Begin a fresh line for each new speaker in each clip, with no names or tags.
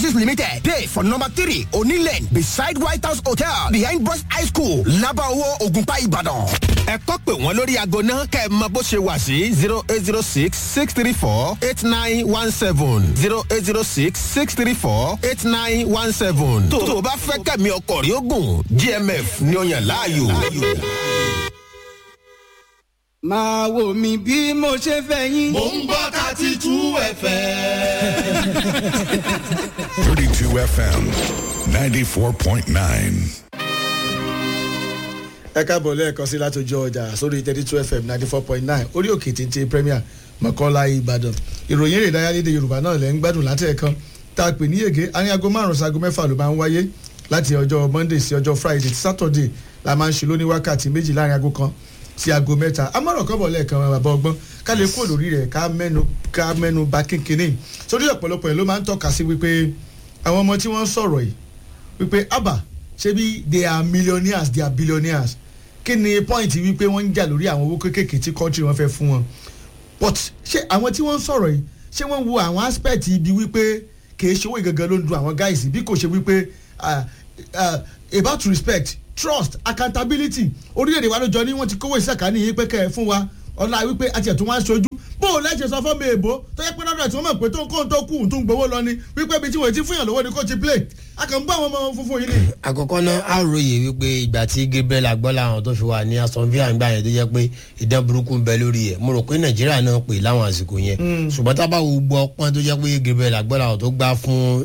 Properties Limited dey for number three Oni Lane beside White House Hotel behind Boys High School Labawo Ogunpa Ibadan. ẹ kọ́ pé wọ́n lórí aago náà kẹ́ ẹ mọ bó ṣe wà sí zero eight zero six six three four eight nine one seven zero eight zero six six three four eight nine one seven. tó o bá fẹ́ kẹ́mi ọkọ̀ rí ogun GMF ni ó yàn láàyò.
máa wò mí bí mo ṣe fẹ́ yín.
mò ń gbọ́ thirty two fm.
32 FM 94.9.
ẹ káàbọ̀ lẹ́ẹ̀kan sí látọjọ́ ọjà sórí thirty two fm ninety four point nine orí òkè téńté premier mọ̀kànlá ìbàdàn ìròyìn èrè ìdárayá lédè yorùbá náà lẹ́ ń gbádùn láti ẹ̀kan tá a pè ní yege àárín aago márùn-ún sí aago mẹ́fà ló máa ń wáyé láti ọjọ́ monday sí ọjọ́ friday saturday la máa ń ṣe lóní wákàtí méjì láàrin aago kan sí aago mẹ́ta amọ̀ràn kọ́bọ̀ lẹ́ẹ̀kan bàbá ọgbọ́n ká lè kó lórí rẹ̀ ká mẹ́nu ká mẹ́nu ba kínkínní sórí ọ̀pọ̀lọpọ̀ ẹ̀ ló máa ń tọ́ka sí wípé àwọn ọmọ tí wọ́n ń sọ̀rọ̀ yìí wípé abba ṣebí they are millionaires they are billionaires kí ni point wípé wọ́n ń jà lórí àwọn owó kéékèèké tí country wọn fẹ́ fún wọn but ṣé àwọn tí wọ́n ń sọ̀rọ̀ yìí ṣé wọ́n wo àwọn aspect ibi wípé kìí ṣe owó ìgangan ló ń dun àwọn guys bí kò ṣe wípé uh, uh, about respect trust accountability orílẹ̀-èdè wa ló jọ ní wọ́n ti kówó ìsàkánì yìí pé kẹ́ ẹ fún wa ọ̀la wípé àti ẹ̀tún wá ń ṣojú bó o lẹ́sẹ̀ sọ fún mi èbó tó yẹ pé lọ́dọ̀ tí wọ́n mọ̀ pé tó ń kó tó kù tó ń gbowó lọ ni wípé ibi tí wọ́n ti fún yàn lówó ni kò ti play a kàn ń bá àwọn ọmọ funfun yìí ni.
àkọ́kọ́ náà a ròyè wípé ìgbà tí gabriel agbọ́lá àwọn tó fi wà ní aston villa ńgbà yẹn tó jẹ́ pé ìdán burúkú ń bẹ lórí ẹ̀ mo rò pé nàìjíríà náà pè láwọn àsìkò yẹn ṣùgbọ́n tá a bá wo gbọ́ pọ́n tó jẹ́ pé gabriel agbọ́lá àwọn tó gbá fún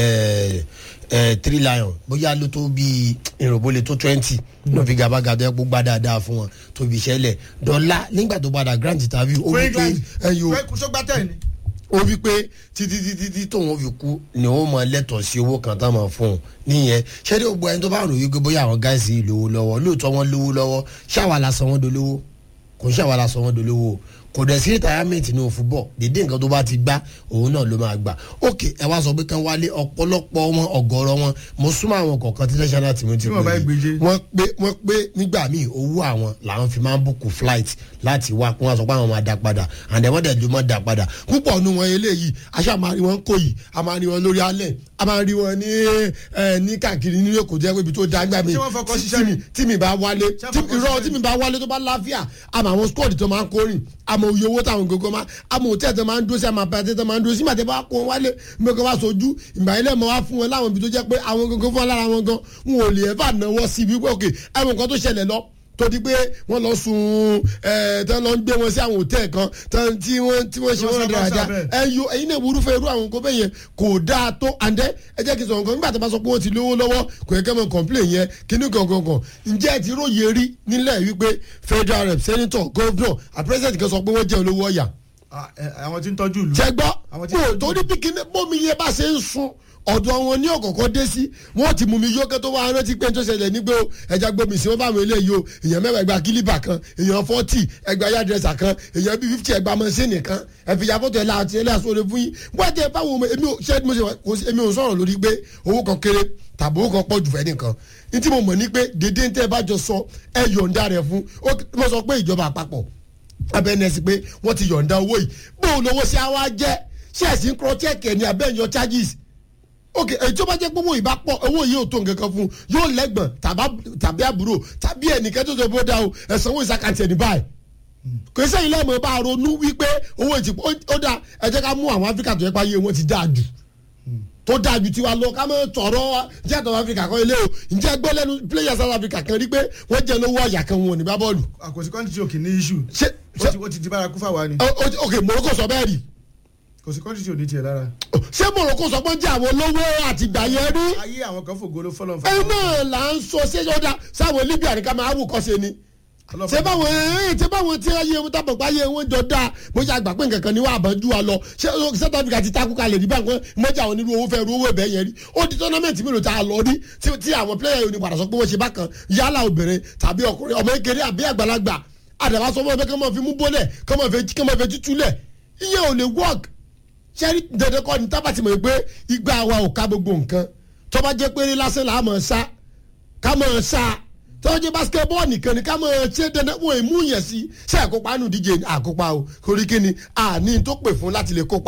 three lion bóyá ló tó bíi ìròbólè tó twenty náà fi gabaga tó yẹ kó gbá dáadáa fún wọn tó fi ṣẹlẹ̀ dọ́là nígbà tó padà grant interview ó wí pé ẹ̀yọ́
sọgbà tẹ̀ ni.
ó wí pé títí títí tí tóun fi kú ni ó mọ lẹ́tọ̀ọ́ sí owó kan tá máa fún un nìyẹn ṣẹ́ni ó gbọ́ ẹni tó bá rò wípé bóyá àwọn gáàsì yìí lówó lọ́wọ́ lóòótọ́ wọn lówó lọ́wọ́ ṣáwa la sọ wọn dolówó kò ń ṣàwa la sọ wọn dolówó kò dẹ̀ sí retirement ní òfúbọ̀ dédé nǹkan tó bá ti gbá òun náà ló máa gbà ok ẹ wá sọ pé kán wálé ọ̀pọ̀lọpọ̀ wọn ọ̀gọ̀rọ̀ wọn mo súnmọ́ àwọn kọ̀ọ̀kan tí national team ti
Tí wọ́n bá
pè
gbèjé.
é wọ́n pé wọ́n pé nígbà míì owó àwọn làwọn fi máa ń bùkù flight láti wá kí wọ́n sọ pé àwọn máa dá padà and then wọ́n dẹ̀ ló máa dá padà púpọ̀ nu wọn eléyìí aṣá máa rí wọn kó yìí a máa rí wọn lórí alẹ́ a máa rí wọn ní ẹ ní káàkiri nínú èkó jẹ́ pé ibi tó dá gbà mí
Ṣé wọ́n fọkọ
tí-
ṣiṣẹ́
tí mi- tí mi bá wálé
Ṣé wọ́n
tí
fọkọ
irọ́
ṣiṣẹ́
tí mi bá wálé tó bá láfíà àmọ́ àwọn squad tó máa ń kórìn àmọ́ òye owó táwọn gbogbo máa àmọ́ òtẹ́ tó máa ń dúró sí àmọ́ àpẹẹrẹ tó máa ń dúró sí màtẹ́ bá kó wọn wálé mbẹ́kọ̀ bá sojú ìgbà ilé mọ́ wá fún wọn láwọn ibi tó jẹ́ pé àwọn gbogbo fún wọn lára wọn gan wọn ò lè ẹ̀fà náwó sí ibi pé òkè ẹ̀wọ̀n kan tó ṣẹlẹ̀ lọ tó di pé wọ́n lọ sun ẹ̀ tán lọ ń gbé wọn sí àwọn òtẹ́ kan tán tí wọ́n tí wọ́n ṣe
Wọ́n
wọ́n
sábà
dáadáa
sábẹ̀.
ẹyọ ẹyin náà wúrúfẹ́ irú àwọn nǹkan bẹ́ẹ̀ yẹn kò dáa tó àǹdẹ́ ẹ jẹ́ kí n sọ̀rọ̀ nǹkan nígbà tó bá sọ pé wọ́n ti lówó lọ́wọ́ kò yẹ kẹ́ mọ̀ complain yẹn kíní kankan kan ǹjẹ́ ẹ ti róye rí nílẹ̀ wípé federal rep senator governor àti president kan sọ pé wọ́n jẹ́ olówó ọ̀yà
Ah, ẹ, àwọn tí ń tọ́jú ìlú.
ṣe gbọ́
Àwọn tí-
bó torí bí kíní bómi yẹn bá ṣe ń sun ọ̀dọ̀ wọn ní ọ̀kọ̀ọ̀kan dé sí wọ́n ti mú mi yókè tó wá rántí pé tó ṣẹlẹ̀ nígbà o ẹja gbómi sí wọn bá àwọn eléyìí o èèyàn mẹ́wàá ẹgbàá kílíbà kan èèyàn fọ́tì ẹgbàá yàdrẹ́sà kan èèyàn bíi fífítì ẹgbàá mọ́sínì kan ẹ̀fìyà fọ́tò ẹ̀ láti ẹ̀ láti sọ̀rọ̀ fún yín wọ́n jẹ́ báwo mo- èmi ò ṣe mo ṣe wà- kò sí- èmi ò sọ̀rọ̀ lórí pé owó kan kéré tàbí owó kan pọ̀ jù fẹ́ nìkan ní tí mo mọ̀ ní pé dédé ń tẹ́ ẹ bá jọ sọ ẹ yọ̀ǹda rẹ̀ fún ó mo sọ pé ìjọba àpapọ̀ abẹ́nẹ́sì pé wọ́n ti yọ̀ǹda owó yìí bóun lówó sí àwa jẹ́ ṣé ẹ̀sìn kúrọ́ chẹ́ẹ̀kì ẹ̀ ní abẹ́yàn charges ok èyí tó bá jẹ́ pé owó yìí bá pọ̀ owó yìí ò tó nǹkan kan fún un yóò lẹ́gbọ̀n tàbá- tàbí àbúrò tàbí ẹnìkan tó tó bó dá o ẹ̀sánwó ìsàkàtì ẹni báyìí kò sẹ́yìn lẹ́mọ̀ bá a ronú wípé owó ìtì ó dá ẹ jẹ́ ká mú àwọn áfíríkà tó yẹ pa ayé wọn ti dáa jù tó dáa ju tiwa lọ ká mọ̀ tọ̀rọ̀ jẹ́ àtọ̀ áfíríkà kan ilé o ǹjẹ́ gbọ́ lẹ́nu player south africa kan rí pé wọ́n jẹ́ lówó ọ̀yà kan wọn ò ní bá bọ́ọ̀lù
àkòsí kọ́ńtì tí o kì í ní issue.
ṣé
ó ti ó ti di bárakú fáwa ni.
Ó- ó- ok morocco sọ bẹ́ẹ̀ rí
kò sí kọ́ńtì tí o ní tiẹ̀ lára.
ṣé morocco sọ pé jẹ́ àwọn olówó àtìgbà yẹn rí
ayé àwọn kan fògo ló fọlọ́n
ẹ náà là ń sọ ṣé ọ̀dà sáwọn libya ní ká máa wù kọ́ ṣe ni ṣé báwọn ẹ ṣé báwọn tí ayé wọn tábọ̀ pa ayé wọn jọ dáa bóyá àgbà pé nǹkan kan ni wọ́n àbájú wa lọ ṣé south africa ti takú kalẹ̀ nígbà kan mọ́jà àwọn onírú owó fẹ́ ru owó ẹ̀bẹ̀ yẹn rí ó di tọ́námẹ́ǹtì mélòó tá a lọ rí tí tí àwọn pílẹ̀yà yóò ní padà sọ pé wọ́n ṣe bákan yálà obìnrin tàbí ọkùnrin ọmọ kékeré àbí àgbàlagbà àdàbà sọ fún ọ pé kí wọ́n máa fi mú bólẹ̀ kí wọ́n máa fi kí wọ́n máa fi tútúlẹ̀ ìyẹn ò lè work sẹ́rí dandan kọ́ ni tábà ti mọ̀ pé igba wa ò ká gbogbo nǹkan tó bá jẹ́ péré lásán là á mọ̀ ṣá ká mọ̀ ṣá tó bá jẹ́ basketball nìkan ni ká mọ̀ ṣe dandan wọ́n èmú yẹn sí ṣe àkópa nù díje àkópa o torí kí ni àní tó pè fún láti lè kópa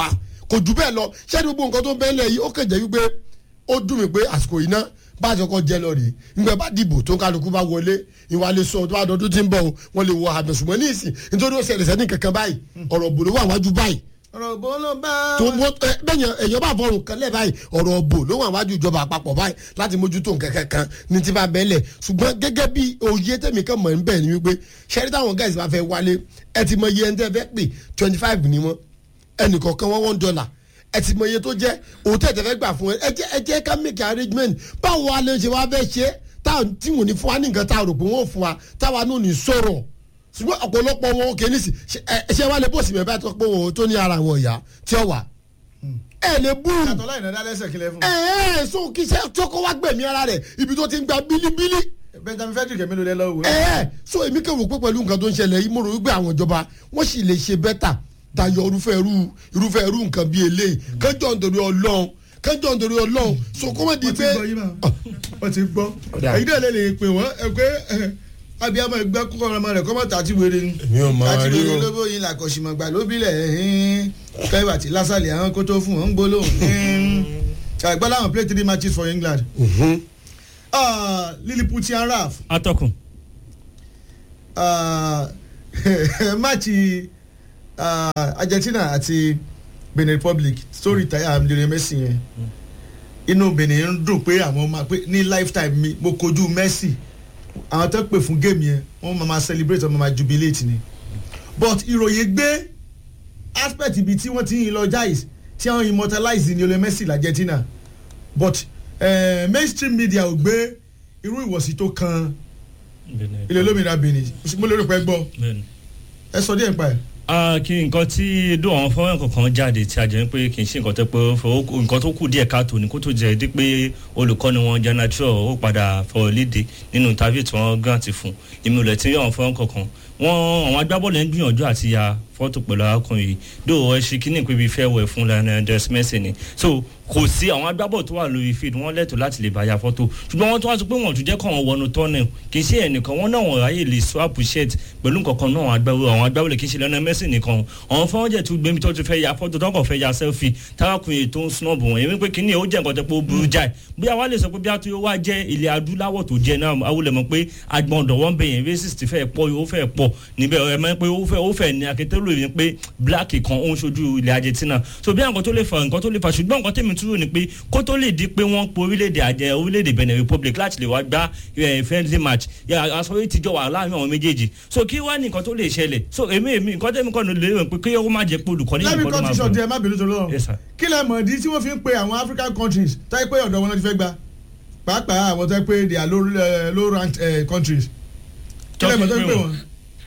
kò jù bẹ́ẹ̀ lọ ṣé gbogbo nǹkan tó ń bẹ́ẹ̀ lẹ̀ yìí ó kàn jẹ́ wípé ó dùn mí pé àsìkò yìí náà bá a ṣe kọ́ jẹ́ lọ rèé nígbà bá dìbò tó kálukú bá wọlé ìwà lè sọ tó bá dọdún tí ń bọ̀ o wọ́n lè wọ àmì ṣùgbọ́n ní ìsìn nítorí ó ṣẹlẹ̀ sẹ́ni kankan báyìí ọ̀rọ̀ bò ló wà wájú báyìí
ọ̀rọ̀ bó ló bá
tó bó ẹ bẹ́yẹn èèyàn bá fọrùn kan lẹ̀ báyìí ọ̀rọ̀ bò ló wà wájú ìjọba àpapọ̀ báyìí láti mójútó nǹkan kankan ní ti bá bẹ́lẹ̀ ṣùgbọ́n gẹ́gẹ́ bí òye tẹ̀mí kan mọ̀ ń bẹ̀ ni wípé ṣẹ́rí táwọn guys bá fẹ́ wálé ẹ ti mọ iye ẹni tẹ́ fẹ́ pè twenty five ni wọ́n ẹnì kọ̀ọ̀kan wọ́n one dollar ẹ ti mọ iye tó jẹ́ òótọ́ ẹ̀ tẹ́ fẹ́ gbà fún ẹ ẹ jẹ́ ẹ jẹ́ ká make arrangement báwo wa lè ṣe wá fẹ́ ṣe táwọn tí wọ́n ní fún wa ní nǹkan tá a rò pé wọ́n fún wa táwa náà ní sọ̀rọ̀ ṣùgbọ́n ọ̀pọ̀lọpọ̀ wọn kì í nísì ṣe wá lè bó sì mẹ́fà tó pé wọn tó ní ara wọn ìyá tí ó wà. ẹ lè bú
yàtọ̀ láì náà dálẹ́sẹ̀ kílẹ̀ fún.
ẹ ẹ so kí iṣẹ́ tó kọ́ wá gbẹ̀mí ara rẹ̀ ibi tó ti ń gba bílíbílí.
benjamin frederick mélòó lẹ lọ́wọ́.
ẹ ẹ so èmi kẹ́ wò pé pẹ̀lú nǹkan tó ń ṣẹlẹ̀ yìí mo rò wípé àwọn ìjọba wọ́n sì lè ṣe bẹ́tà tayọ irúfẹ́ irú irúfẹ́ irú nǹkan bíi eléyìí kẹjọ nítorí ọlọ́run kẹjọ nítorí ọlọ́run so kó má di
wọ́n ti
pé
gbọ́ yín máa wọ́n ti gbọ́
Ọ̀dà.
èyí náà lè lè pè wọ́n ẹ pé abiyamọ ẹgbẹ́ kúkọ ọmọ rẹ̀ kọ́mọ́ tàti wéré ni
Èmi ò mọ
tàti
rí
wéré
o.
lóbó yín làkọ̀ṣìmọ̀gbà lóbílẹ̀ kẹ́wà tí lásàlẹ̀ àwọn kó tó fún wọn ń gbólóhùn àgbà láwọn play three matches for England Ah, Lilliputian Raf
atọ́kùn
ah, máàcì ah, Argentina àti Benin Republic story taya Lionel Messi yẹn inú Benin ń dùn pé àwọn máa pé ní lifetime mi mo kojú Messi àwọn tó pè fún géèmù yẹn wọ́n máa máa celebrate wọ́n máa máa jubilate ni but ìròyìn gbé aspect ibi tí wọ́n ti ń lọ jais tí wọ́n immortalize Lionel Messi l'Argentina but eh, mainstream media ò gbé irú ìwọ̀sí tó kan ilé olómìnira Benin mo lérò pé gbọ́
bẹ́ẹ̀ni.
ẹ sọ díẹ̀ nípa ẹ̀.
Ah, kí nǹkan tí dùn àwọn fọwọ́n kankan jáde tí a jẹ́ pé kì í ṣe nǹkan tó pé ó fọ- ó- nǹkan tó kù díẹ̀ káàtó ni kó tó jẹ́ dé pé olùkọ́ni wọn janatrọ ó padà fọwọ́ léde nínú interview tí wọ́n grant fún èmi ò lẹ̀ tí àwọn fọwọ́n kankan wọ́n àwọn agbábọ́ọ̀lù ń gbìyànjú àti ya fọ́tò pẹ̀lú arákùnrin yìí dó ẹ ṣe kíní pé ibi fẹ́ wẹ̀ fún Lionel Andres Messi ni so kò sí àwọn agbábọ́ọ̀lù tó wà lórí field wọ́n lẹ́tọ̀ọ́ láti lè bá ya fọ́tò ṣùgbọ́n wọ́n tó wá sọ pé wọ́n tún jẹ́ kọ́ wọn wọnú tọ́nẹ̀ kì í ṣe ẹnìkan wọ́n náà wọ́n ráyè lè swap shirt pẹ̀lú nǹkan kan náà àwọn agbábọ́ọ̀lù àwọn agbábọ́ọ̀lù kì í ṣe Lionel Messi nìkan àwọn fọ́n jẹ́ tún gbẹ́mí tó ti fẹ́ ya fọ́tò tó kàn fẹ́ ya selfie tarakùnrin tó ń snub wọn èmi pé kíní ó jẹ́ nǹkan tó pé ó burú jáì bóyá wàá lè sọ pé bí a tó wá jẹ́ ilẹ̀ adúláwọ̀ tó jẹ́ náà awolẹ̀ mọ̀ pé agbọ̀ndọ̀ wọn bẹ̀ yẹn racist fẹ́ pọ̀ ó fẹ́ pọ̀ níbẹ̀ ẹ mọ̀ pé ó fẹ́ ó fẹ́ ní akétẹ́lò yẹn pé black kan ó ń ṣojú ilẹ̀ Argentina so bí nǹkan tó lè fa nǹkan tó lè fa ṣùgbọ́n nǹkan tèmi túrò ni pé kó tó lè di pé wọ́n po orílẹ̀-èdè àjẹ orílẹ̀-èdè Benin Republic láti lè wá gbá eh, friendly match àsọyé tíjọ wà láàrin àwọn méjèèjì so kí wá ní nǹkan tó lè ṣẹlẹ̀ so èmi èmi nǹkan tèmi kàn lè rò pé kí ó má jẹ́ pé olùkọ́ni
lẹ́mi
nìkan ló máa
countries
bọ̀.
ọ̀dẹ̀ ẹ má bínú tó lọ́rùn
Yes, sir.
kí lẹ mọ̀ ìdí tí wọ́n fi ń pe àwọn African countries táyé pé ọ̀dọ̀ wọn náà ti fẹ́ gba pàápàá àwọn tó yẹ pé they are low, eh, low ranked eh, countries kí lẹ mọ̀ tó ń pè wọ́n.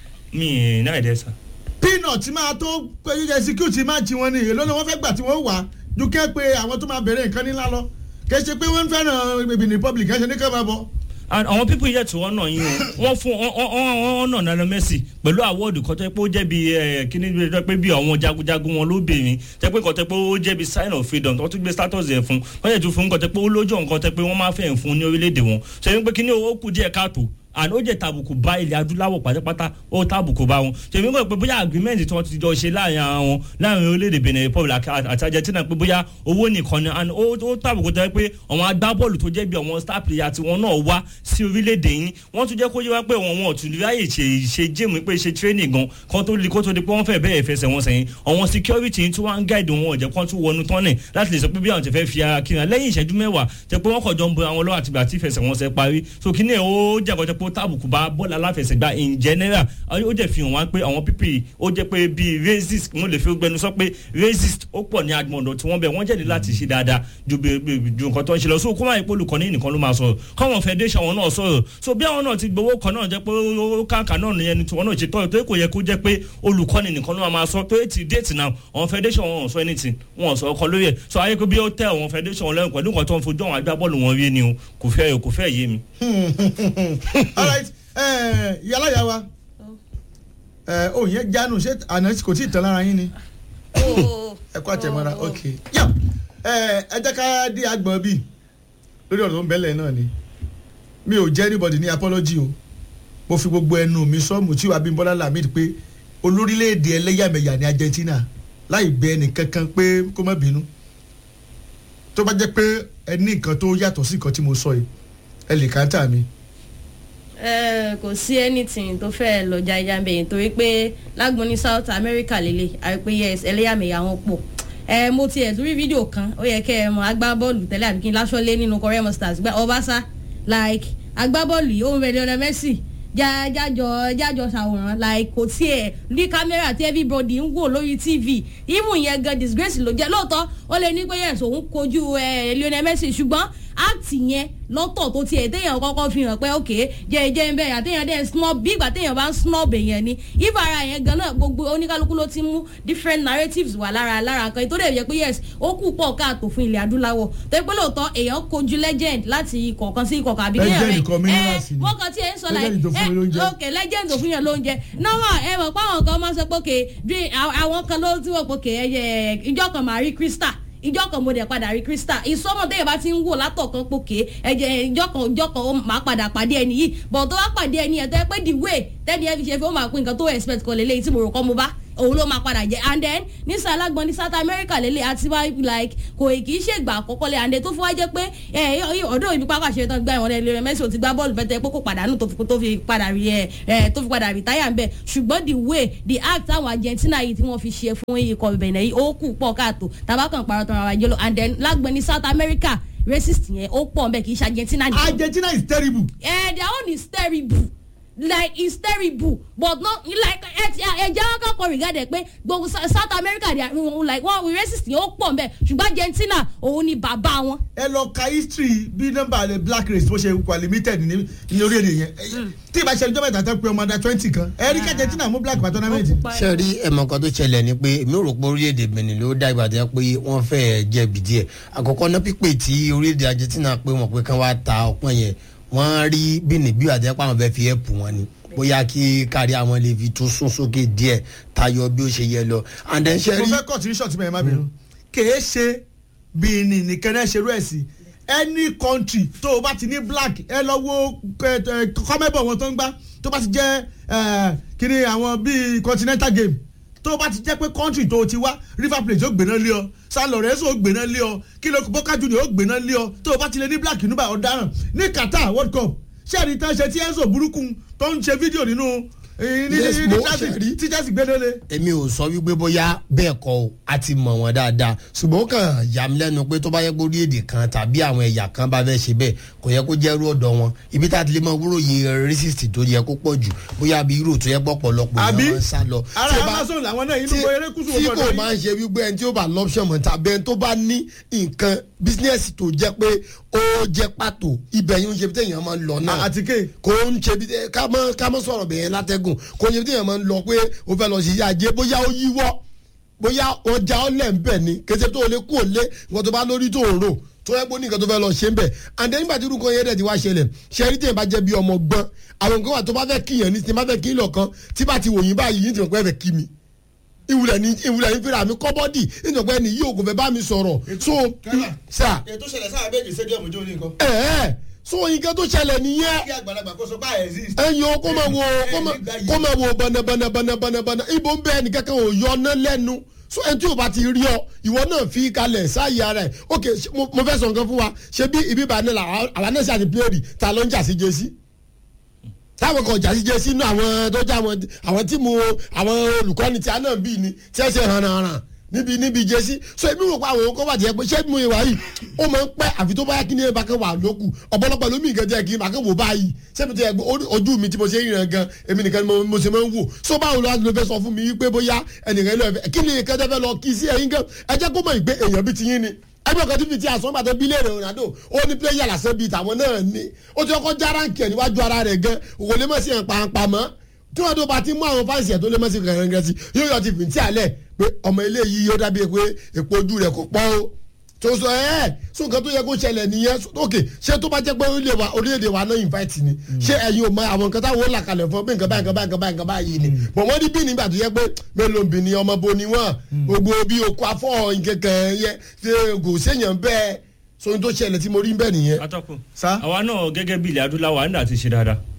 mi náà ẹ̀dẹ̀ sà.
peanut máa tó pé execute match wọn ni èló ni wọ́n fẹ́ gbà tí wọ́n wà dúkẹ́ pé àwọn tó máa bẹ̀rẹ̀ nǹkan nílá lọ kì í ṣe pé wọ́n ń fẹ́ràn Benin Republic kì í ṣe ní ká máa bọ̀.
and àwọn people yẹ tí wọ́n nà yín o wọ́n fún wọ́n nà Lionel Messi pẹ̀lú awọ́ọ̀dù kan tẹ́ pé ó jẹ́ bí kíní bí tẹ́ pé bí àwọn jagunjagun wọn lóbìnrin tẹ́ pé kan tẹ́ pé ó jẹ́ bí sign of freedom tó tún gbé status yẹn fún wọ́n yẹ tún fún kan tẹ́ pé ó lójú nǹkan tẹ́ pé wọ́n máa fẹ́ fún ní orílẹ̀-èdè wọn ṣe é pé kíní owó kù díẹ̀ káàtó and ó jẹ́ tàbùkù bá ilẹ̀ adúláwọ̀ pátápátá ó tàbùkù bá wọn tèmi mọ̀ pé bóyá agreement tí wọ́n ti jọ ṣe láàrin ara wọn láàrin orílẹ̀-èdè Benin Republic àti Argentina pé bóyá owó nìkan ni and ó ó tàbùkù tó yẹ pé àwọn agbábọ́ọ̀lù tó jẹ́ bí àwọn star player tí wọ́n náà wá sí orílẹ̀-èdè yín wọ́n tún jẹ́ kó yé wá pé wọn wọn ò tún ráyè ṣe ṣe géèmù pé ṣe training gan kan tó di kó tó di pé wọ́n fẹ́ bẹ́ẹ̀ fẹsẹ̀ wọn sẹ́yìn àwọn security yín tí wọ́n ń guide wọn ọ̀jẹ̀ kan tún wọnú tọ́nẹ̀ láti lè sọ pé bí àwọn ti fẹ́ fi ara kíran lẹ́yìn ìṣẹ́jú mẹ́wàá tẹ pé wọ́n kọ̀ jọ ń bo àwọn lọ́wọ́ àtìgbà tí ìfẹsẹ̀ wọn ṣe parí so kí ni ó jẹ́ àkọ́jọ́ pé ó tàbùkù bá bọ́ọ̀lù aláfẹsẹ̀gbá in general ó jẹ́ fi hàn wá pé àwọn pípì ó jẹ́ pé bíi racist mo lè fi gbẹnu sọ pé racist ó pọ̀ ní agbọ̀ndọ̀ tí wọ́n bẹ̀ wọ́n jẹ́ni láti ṣe dáadáa ju bí- bí- ju nǹkan tó ń ṣe lọ so kó máa yẹ pé olùkọ́ni nìkan ló máa sọ̀rọ̀ káwọn federation wọn náà sọ̀rọ̀ so bí àwọn náà ti gbowó kan náà jẹ́ pé ó kàǹkà náà nìyẹn ni tiwọn náà ṣe tọ́yọ̀ tó kò yẹ kó jẹ́ pé olùkọ́ni nìkan ló máa sọ tó ti date now àwọn federation wọn ò sọ anything wọn ò sọ ọkọ lórí ẹ̀ so ayé pé bí ó tẹ àwọn federation wọn lẹ́yìn pẹ̀lú nǹkan tó ń fojú àwọn agbábọ́ọ̀lù wọn rí ni o kò fẹ́ kò fẹ́ yé mi.
alright yàrá yà wa òun yẹn jánu ṣé àná kò tí ì tán lára yín ni ẹ kó àtẹ̀mọ́ra ok yà ẹ jẹ́ ká dé agbọ̀n bíi lórí ọ̀rọ̀ tó ń bẹ́lẹ̀ náà ni mi ò jẹ́ anybody ní apology o mo fi gbogbo ẹnu mi sọ́ọ̀mù tí wàá bí bọ́lá lamid pé olórílẹ̀‐èdè ẹlẹ́yàmẹ̀yà ní Argentina láì bẹ ẹnì kankan pé kó má bínú tó bá jẹ́ pé ẹ ní nǹkan tó yàtọ̀ sí nǹkan tí mo sọ yìí ẹ lè káńtà mi.
Eh, kò sí anything tó fẹ́ lọ jájá bẹ́ẹ̀ torí pé lágbọn ní south america lélẹ̀ àrí pé yes ẹlẹ́yàmẹ̀yà wọn pọ̀ ẹ mo tiẹ̀ tún rí fídíò kan ó yẹ kẹ́ ẹ mọ agbábọ́ọ̀lù tẹ́lẹ̀ àbí kí n láṣọ lé nínú korea stars gba ọbaṣá like agbábọ́ọ̀lù yìí ó ń rẹ̀ lionel messi já- jájọ jájọ ṣàwòrán like kò tiẹ̀ ní kámẹ́rà tí everybody ń wò lórí tv even yẹn gan disgrace ló jẹ́ lóòótọ́ ó lè ní pé yes òun kojú ẹ, lionel messi ṣùgbọ́n act yẹn lọ́tọ̀ tó tiẹ̀ téèyàn kọ́kọ́ fi hàn pé ok jẹ́ jẹ́ ń bẹ̀rẹ̀ àtéèyàn dẹ̀ snob bí ìgbà téèyàn bá ń snob èèyàn ni if ara yẹn gan náà gbogbo oníkálukú ló ti mú different narratives wà lára lára kan tó dẹ̀ yẹ pé yes ó kù pọ̀ káàtó fún ilẹ̀ adúláwọ̀ tó yẹ pé lóòótọ́ èèyàn kojú legend láti ikọ̀ kan sí ikọ̀ kan àbí kéèyàn
Legend kọ́ minerals ni.
wọ́n kan tí ẹ ń sọ
Legend tó fún mi lóúnjẹ.
like ok legend tó fún yàn lóúnjẹ náà ẹ mọ̀ pé àwọn kan máa ń sọ pé ok bí àwọn kan ló ti wọ̀ pé ok ẹyẹ ìjọ kan máa rí crystal ìjọ kan mo dẹ̀ padà rí crystal ìsọmọ tẹ́yẹ̀ bá ti ń wò látọ̀kan pòkè ẹ̀jẹ̀ ìjọ kan ìjọ kan ó máa padà pàdé ẹni yìí but tó bá pàdé ẹni yẹn tó yẹ pé the way tẹ́ni ẹ fi ṣe fún ó máa pín nǹkan tó expect kan lélẹ́yìí tí mo rò kọ́ mo bá òun ló máa padà jẹ and then ní sàlágbọn ní south america lélẹ̀ àti wá like kò kì í ṣègbà àkọ́kọ́ lẹ̀ and then tó fi wá jẹ́ pé ẹ ọdún ibi pápá ṣe tán gbá ìwọ̀n lẹ́lẹ́ Messi ò ti gbá bọ́ọ̀lù bẹ́tẹ̀ pé kò pàdánù tó fi tó fi padà rí ẹ ẹ tó fi padà retire ń bẹ̀ ṣùgbọ́n the way the act àwọn argentina yìí tí wọ́n fi ṣe fún ikọ̀ Benin yìí ó kù pọ̀ káàtó tabakan parọ́ tán ara jẹ́ lọ and then lágbọn ní south america racist yẹn ó pọ̀ nbẹ kì í ṣe argentina nìkan
argentina is terrible.
eh, their own is terrible like it's terrible but not like ẹjẹ wọn kọkọ regarded pé gbogbo Sa- south america they are mm, like wọn we racist yẹn ó pọ̀ nbẹ ṣùgbọ́n argentina òun ni bàbá wọn.
ẹ lọ ka history bí nọ́mbà rẹ black race bó ṣe wà limited ní ní orílẹ̀-èdè yẹn tí ìbá ṣe ìjọba ìtàtà pé ọmọ under twenty kan ẹ rí kí argentina mú black for tournament.
ṣe rí ẹ̀mọ̀ kan tó ṣẹlẹ̀ ni pé èmi rò pé orílẹ̀-èdè benin ló dá ìgbà tó yẹ pé wọ́n fẹ́ jẹ̀bi díẹ̀ àkọ́kọ́ náà pípé tí orílẹ̀-èdè argentina pé wọ́n pé kán wá ta ọpọ́n yẹn wọ́n rí benin bí àti ẹ̀pọ̀ àwọn fẹ́ fi ẹ̀pù wọn ni bóyá kí kárí àwọn lè fi tún sún sókè díẹ̀ tayọ bí ó ṣe yẹ lọ and then ṣe
mo
rí
fẹ́ kọ́ tí ní ṣọ́ọ̀tì mẹ́rin má bínú kèé ṣe benin nìkan náà ṣerú ẹ̀ sí any country tó o bá ti ní black ẹ lọ wo kọ́mẹ́bọ̀ wọn tó ń gbá tó bá ti jẹ́ eh, kíni àwọn bíi continental game tó o bá ti jẹ́ pé country tó o ti wá river plate ó gbéná lé ọ san lorenzo ó gbéná lé ọ kilo boca junior ó gbéná lé ọ tó o bá ti lè ní black nígbà ọ̀daràn ní qatar world cup ṣé ẹni tán ṣe tí enzo burúkú tó ń ṣe fídíò nínú eh, ní
Yes,
ní
mo
Chelsea
ṣe rí.
tí chelsea gbé lélẹ̀.
èmi ò sọ wípé bóyá bẹ́ẹ̀ kọ́ o a ti mọ̀ wọ́n dáadáa ṣùgbọ́n ó kàn yà mí lẹ́nu pé tó bá yẹ kó orílẹ̀-èdè kan tàbí àwọn ẹ̀yà kan bá fẹ́ ṣe bẹ́ẹ̀ kò yẹ kó jẹ́rú ọ̀dọ̀ wọn ibi tá a ti lè mọ wúrò yìí racist tó yẹ kó pọ̀ jù bóyá bí irú tó yẹ pọ̀ pọ̀lọpọ̀
Àbí?
èèyàn máa ń sá lọ.
ara
Tí ó bá-
amazon làwọn náà inú
tí-
gbọ́ erékùsù
tí
ọgbọ́n
kò
náà
máa ń ṣe wípé ẹni tí ó bá lọ́pṣọ̀n mọ̀ tàbí ẹni tó bá ní nǹkan bísíǹnẹ̀sì tó jẹ́ pé ó jẹ́ pàtó ibẹ̀ yìí ń ṣe bí téèyàn máa ń lọ náà
àtìké
kò ń ṣe bí ká mọ́ ká mọ́ sọ̀rọ̀ bẹ̀yẹn látẹ́gùn kò ń ṣe bí téèyàn máa ń lọ pé ó fẹ́ lọ sí iṣẹ́ ajé bóyá ó yíwọ́ bóyá ọjà ọlẹ̀ ń bẹ̀ ni kété tó lè kú òlé nǹkan tó bá lórí tó ń rò tó yẹ kó ní nǹkan tó fẹ́ lọ ṣe ń bẹ̀ àǹdẹ́ nígbà tí irúkọ yẹn dẹ̀ ti wá ṣẹlẹ̀ ṣẹ́rí téèyàn bá jẹ́ bí ọmọ gbọ́n àwọn nǹkan wà tó bá fẹ́ kíyàn ní tí bá fẹ́ kí lọ kan tí bá ti wòyìn báyìí yìí ti mọ̀ pé ẹ fẹ́ kí mi ìwúlẹ̀ ní ìwúlẹ̀ ní fìlà mi kọ́bọ́dì nítorí pé ẹni yìí ò kò fẹ́ bá mi sọ̀rọ̀ so sà
ètò ìṣẹ̀lẹ̀ sáà bẹ́ẹ̀ ní stadium ìjọ ní nǹkan.
ẹ̀ẹ́ so nǹkan tó ṣẹlẹ̀ nìyẹn
kí àgbàlagbà kó sọ pé exist.
ẹyin o kó máa wo kó máa kó máa wo bọ̀nàbọ̀nàbọ̀nàbọ̀nà ibo ń bẹ ẹnì kankan ò yọ ọ́nà lẹ́nu so ẹni tí o bá ti rí ọ ìwọ náà fi kalẹ̀ sáàyè ara ẹ̀ ok ṣe- mo mo fẹ́ sọ nǹkan fún wa ṣé bí ibi ìbànú la àwọn náà ṣe àti pléèrì ta ló ń jà sí jésì táwọn kan jà sí jésì inú àwọn tó jẹ́ àwọn àwọn tí mo àwọn olùkọ́ni tí a náà bí ni tí ẹ ṣe hànàhànà níbi níbi jésì so èmi rò pé àwọn ohun kan wà tí ẹ pé ṣé mo ìwà yìí ó máa ń pẹ́ àfi tó bá yá kí ni ẹ bá kẹ́ wà lókù ọ̀pọ̀lọpọ̀ lómi nǹkan jẹ́ kí n bá kẹ́ wò báyìí sẹ́mi tó yẹ pé orí- ojú mi tí mo ṣe ń rìn gan èmi nìkan ni mo- mo ṣe máa ń wò so báwo ló wá ló fẹ́ sọ fún mi wípé bóyá ẹnìkan ló fẹ́ kí ni nǹkan tẹ́ fẹ́ lọ kí sí ẹ̀yin gan ẹ jẹ́ kó mọ̀ ìgbé èèyàn bíi ti yín ni ẹgbẹ́ kan tí fi ti àsọ́gbà tó bí léèrè Ronaldo ó ní pléyà lásán bíi tàwọn náà ní ó ti kọ́kọ́ já ránkì ẹ̀ níwájú ara rẹ̀ gan òkò lè mọ̀ sí ẹ̀ pàǹpà mọ́ tí wọ́n tó bá ti mú àwọn fáǹsì ẹ̀ tó lè mọ̀ sí kẹ̀kẹ́ sí yóò yọ ti fìntí àlẹ̀ pé ọmọ eléyìí yóò dábìí pé èpo ojú rẹ̀ kò pọ́ o tó sọ ẹ sọ nǹkan tó yẹ kó ṣẹlẹ̀ nìyẹn ok ṣé tó bá jẹ́ pé orílẹ̀ wa orílẹ̀-èdè wa náà invite ni ṣé ẹ̀yin ò mọ àwọn nǹkan táwọn ó là kalẹ̀ fún ọ pé nǹkan báyìí nǹkan báyìí nǹkan báyìí nǹkan báyìí ni bọ̀ wọ́n ní bí nígbà tó yẹ pé mélòó bì ní ọmọ bo ni wọ́n gbogbo bí okò afọ́ nkẹ̀kẹ́ yẹ ṣe kò séèyàn bẹ́ẹ̀ so ohun tó ṣẹlẹ̀ tí mo rí bẹ́ẹ̀ nìyẹn.
atọ́kùn
Sá?
àwa náà gẹ́gẹ́ bí ilẹ̀ adúláwọ̀ àná àti ṣe dáadáa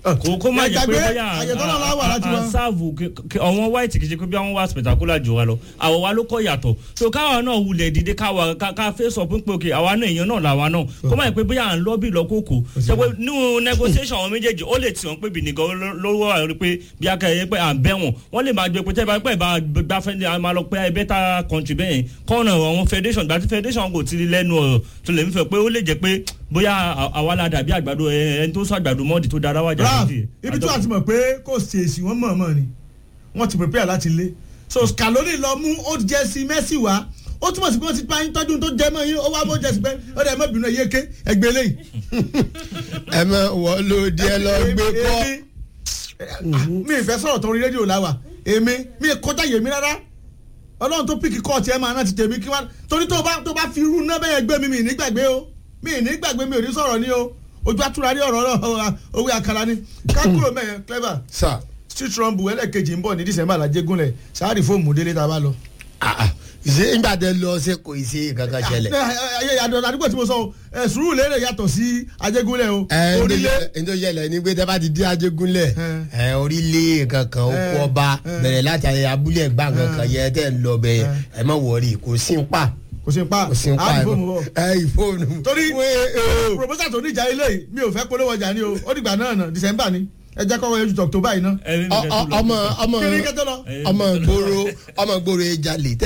kò kó má jẹ́ pé
Ẹgbàgbé,
bóyá
àyè tọ́lọ́ la wà láti
à
wá.
ń sáàvù àwọn white kìí ṣe pé bí àwọn wá spectacular jù wá lọ àwọ̀ wa ló kọ́ yàtọ̀ so káwa náà wulẹ̀ dìde káwa ká ká face up pé òkè àwa náà èèyàn náà làwa náà kó má jẹ́ pé bóyá à ń lọ́bì lọ́kòkò ṣe pé nínú negotiation àwọn méjèèjì ó lè tì wọ́n pé bìnìkan lówó àrí pé bí akẹ́yẹ pé à ń bẹ́ wọn wọ́n lè máa gbé pé tẹ́ bá pẹ́ bá gbá fẹ́ndé a máa lọ pé better country bẹ́ẹ̀ kọ́nà àwọn federation gbàtí federation kò ti lẹ́nu ọ̀rọ̀ tó lè ń fẹ́ pé ó lè jẹ́ pé bóyá àwa la dàbí àgbàdo ẹni tó sọ àgbàdo mọ́ọ̀dì tó dára wájà
raf
lódì.
ibi tí wàá ti mọ̀ pé kò ṣèèṣì wọ́n mọ̀ mọ̀ ni wọ́n ti prepare láti lé so scaloni lọ mú old jersey messi wá ó túmọ̀ sí pé wọ́n ti pa yín tọ́jú tó jẹ́ mọ́ yín ó wá bó jersey pé ó dẹ̀ mọ́ bínú ẹ̀yẹ ké ẹgbẹ́ lẹ́yìn.
ẹ mọ wọ́n ló díẹ̀ lọ gbé kọ́.
mi ìfẹ́ sọ̀rọ̀ tó rí rédíò láwà èmi mi kọjá yèmí rárá ọlọ́run tó píkì kọ́ọ̀tì ẹ̀ máa náà ti tèmi kí wá torí tó bá tó bá fi irú náà bẹ́ẹ̀ gbé mi mi nígbàgbé o mi nígbàgbé mi ò ní sọ̀rọ̀ ní o ojú àtúrà rí ọ̀rọ̀ náà owó àkàrà ni ká kúrò mẹ́yẹn clever
sà
street rumble ẹlẹ́ẹ̀kejì ń bọ̀ ní december làjẹgúnlẹ̀ sáárì fóònù délé tá a bá lọ.
ṣé nígbà tẹ lọ ṣe kò ṣe kankan ṣẹlẹ̀.
ayé àdó àdúgbò tí mo sọ ẹ sùúrù lérè yàtọ̀ sí ajégúnlẹ̀ o
ẹ
orílẹ̀
ẹni tó ṣẹlẹ̀ ní pé tẹ́ bá ti dé ajégúnlẹ̀ ẹ orílẹ̀ kankan ó kọ́ ọba bẹ̀rẹ̀ láti ayé abúlé ẹ̀gbá kankan yẹ tẹ́ ń lọ bẹ̀ ẹ má wọrí kò sí ń pa
kò sí pa
kò sí ń pa
àá fóònù bọ̀.
ẹ ìfóònù.
torí
Wé- o.
proposal tó níjà ilé yìí mi ò fẹ́ polówó ọjà ni o ó dìgbà náà nà december ni ẹ jẹ́ kọ́kọ́ yẹn ju tọ̀tọ̀ báyìí ná.
Ẹni
Ọ-
nìkan tó
ọ-
lọ.
ọmọ ọmọ
kí ni kẹ́tọ́ lọ.
ọmọ gbòòrò ọmọ gbòòrò jalè